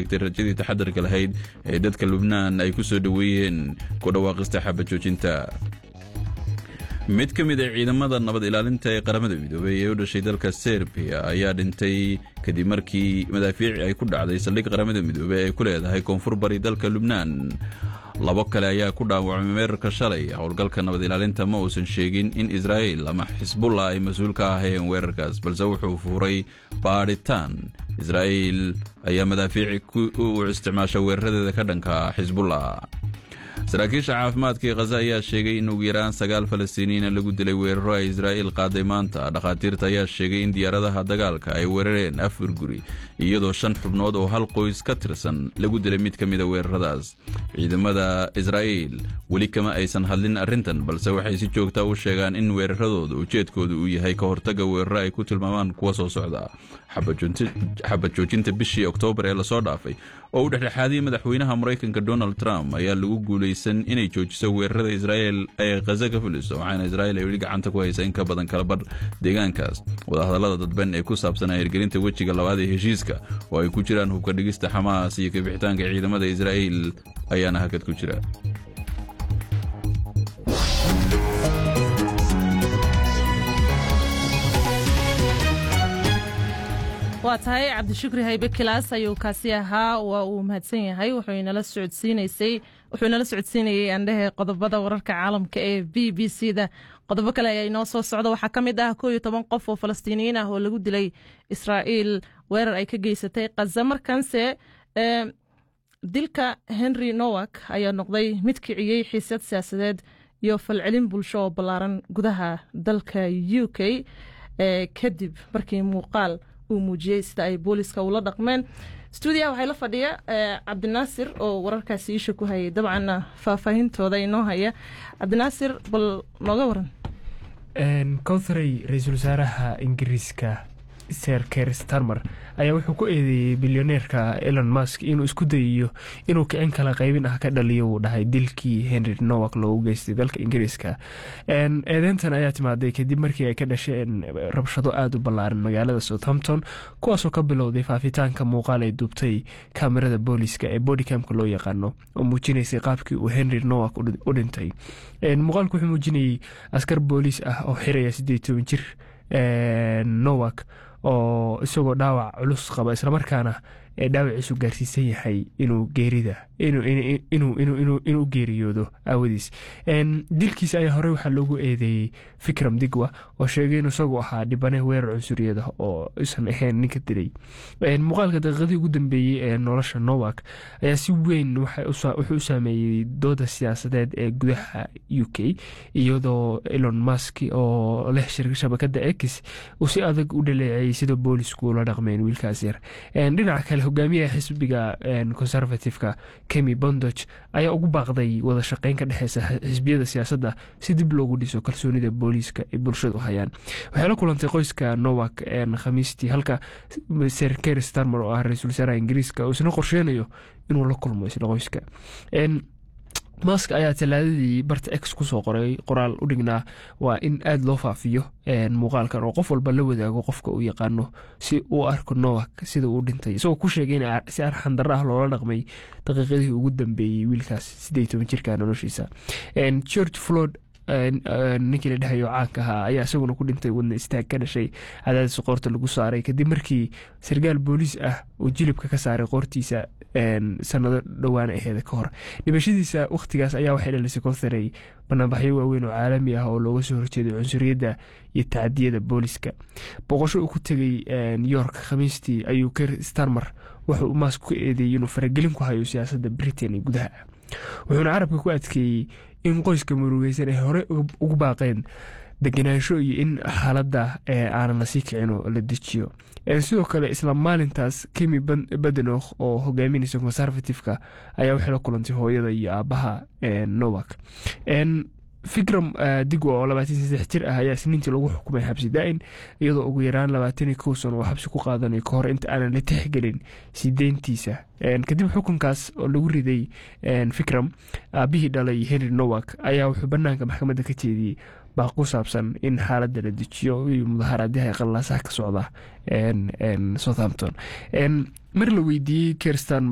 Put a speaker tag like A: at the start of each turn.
A: sheegtay rajadii taxadarka lahayd ee dadka lubnaan ay ku soo dhoweeyeen ku dhawaaqista xabajoojinta mid ka mid a ciidamada nabad ilaalinta ee qaramada midoobey ee u dhashay dalka serbiya ayaa dhintay kadib markii madaafiici ay ku dhacday saldhig qaramada midoobey ay ku leedahay koonfur bari dalka lubnaan labo kale ayaa ku dhaawacmay weerarka shalay howlgalka nabad ilaalinta ma uusan sheegin in israa'il ama xisbullah ay mas-uul ka ahayeen weerarkaas balse wuxuu fuuray baadhitaan israa'iil ayaa madaafiici u isticmaasha weeraradeeda ka dhanka xisbullah saraakiisha caafimaadka ee khaza ayaa sheegay in ugu yaraan sagaal falastiiniyiina lagu dilay weeraro ay israa'iil qaaday maanta dhakhaatiirta ayaa sheegay in diyaaradaha dagaalka ay weerareen afar guri iyadoo shan xubnood oo hal qoys ka tirsan lagu dilay mid ka mida weeraradaas ciidamada israa'iil weli kama aysan hadlin arrintan balse waxay si joogta u sheegaan in weeraradooda ujeedkooda uu yahay ka hortagga weeraro ay ku tilmaamaan kuwa soo socda xabad joojinta bishii oktoobar ee lasoo dhaafay oo u dhexdhexaadiyey madaxweynaha maraykanka donald trump ayaa lagu guulaysan inay joojiso weerarada israa'il ee khaza ka fuliso waxaana israa'il ay weli gacanta ku haysa in ka badan kalabar deegaankaas wadahadallada dadban ee ku saabsan hirgelinta wejiga labaad ee heshiiska oo ay ku jiraan hubka dhigista xamaas iyo kabixitaanka ciidamada israa'iil ayaana hakad ku jira
B: waa tahay cabdishukri haybe kilaas ayuu kaasi ahaa waa uu mahadsan yahay wuxuunala socodsiinayey andhehe qodobada wararka caalamka ee b b c da qodobo kale ayaa inoo soo socda waxaa ka mid ah koo iyo toban qof oo falastiiniyiin ah oo lagu dilay israa'iil weerar ay ka geysatay khaza markanse dilka henry nowak ayaa noqday mid kiciyey xiisad siyaasadeed iyo falcelin bulsho oo ballaaran gudaha dalka u k kadib markii muuqaal uu muujiyey sida ay booliska ula dhaqmeen stuudiyaha waxaa la fadhiya cabdinaasir oo wararkaasi iisha ku hayay dabcanna faahfaahintooda inoo haya cabdinaasir bal nooga waran
C: kowtharey ra-iisul wasaaraha ingiriiska ser ker starmer ayaa wuxuu ku eedeeyey bilyoneerka elon musk inuu isku dayiyo inuu kicin kala qaybin ah ka dhaliyo uu dhahay dilkii henry nowak loogu geystay dalka ingiriiska eedeyntan ayaa timaaday kadib markii ay ka dhasheen rabshado aada u ballaaran magaalada southampton kuwaasoo ka bilowday faafitaanka muuqaal ay duubtay kaamirada booliska ee bodycamka loo yaqaano oo muujinaysay qaabkii uu henry nowak u dhintay muuqaalku wuxuu muujinayey askar booliis ah oo xiraya siddeed toban jir nowak oo isagoo dhaawac culus qaba islamarkaana ee dhaawaciisu gaarsiisan yahay inuu geerida inuu geeriyoodo aawadiis dilkiisa ayaa horey waxaa loogu eedeeyey fikram digwa oo sheegay in isagu ahaa dhibane weerar cunsuriyada oo isan ahayn ninka dilay muuqaalka daqiiqadii ugu dambeeyey ee nolosha nowak ayaa si weyn wuxuu u saameeyey dooda siyaasadeed ee gudaha u k iyadoo elon musk oo leh shabakada ex uu si adag u dhaleeceeyey sida boolisku ula dhaqmeen wiilkaas yar dhinaca kale hogaamiyaha xisbiga conservativeka kemi bondoc ayaa ugu baaqday wada shaqeyn ka dhexeysa xisbiyada siyaasadda si dib loogu dhiso kalsoonida booliiska ay bulshadu hayaan waxay la kulantay qoyska nowak khamiistii halka ser ker starmer oo ah ra-iisul wasaaraha ingiriiska uu isna qorsheynayo inuu la kulmo isla qoyska mask ayaa talaadadii barta ex kusoo qoray qoraal u dhignaa waa in aada loo faafiyo muuqaalkan oo qof walba la wadaago qofka uu yaqaano si uu arko nowak sida uu dhintay isagoo ku sheegay in si arxandaro ah loola dhaqmay daqiiqadii ugu dambeeyey wiilkaas siddeed toban jirka noloshiisa george flood ninkii la dhahayo caanka ahaa ayaa isaguna ku dhintay wadna istaag ka dhashay cadaadis qoorta lagu saaray kadib markii sarkaal booliis ah uu jilibka ka saaray qoortiisa sanado dhowaan aheeda ka hor dhimashadiisa wakhtigaas ayaa waxay dhalisay kontharey banaanbaxyo waaweyn oo caalami ah oo looga soo horjeeday cunsuriyadda iyo tacadiyada booliska boqosho uu ku tegay york khamiistii ayuu ker starmer wuxuu mask ku eedeeyey inuu faragelin ku hayo siyaasadda britain ee gudaha wuxuuna carabka ku adkeeyey in qoyska murugeysan ay hore ugu baaqeen degenaansho iyo in xaaladda aanan lasii kicin oo la dejiyo sidoo kale isla maalintaas kemi badenokh oo hogaaminaysa conservativeka ayaa waxay la kulantay hooyada iyo aabaha nowak fikram digwa oo labaatan saddex jir ah ayaa isniintii lagu xukumay xabsi daa-in iyadoo ugu yaraan labaatan iyo kow sano oo xabsi ku qaadanayo ka hor inta aanan la tixgelin sii deyntiisa kadib xukunkaas oo lagu riday fikram aabihii dhalay henry nowak ayaa wuxuu banaanka maxkamadda ka jeediyey baa ku saabsan in xaaladda la dejiyo iyo mudaharaadyah qallaasaha ka socda southampton mar la weydiiyey kerstan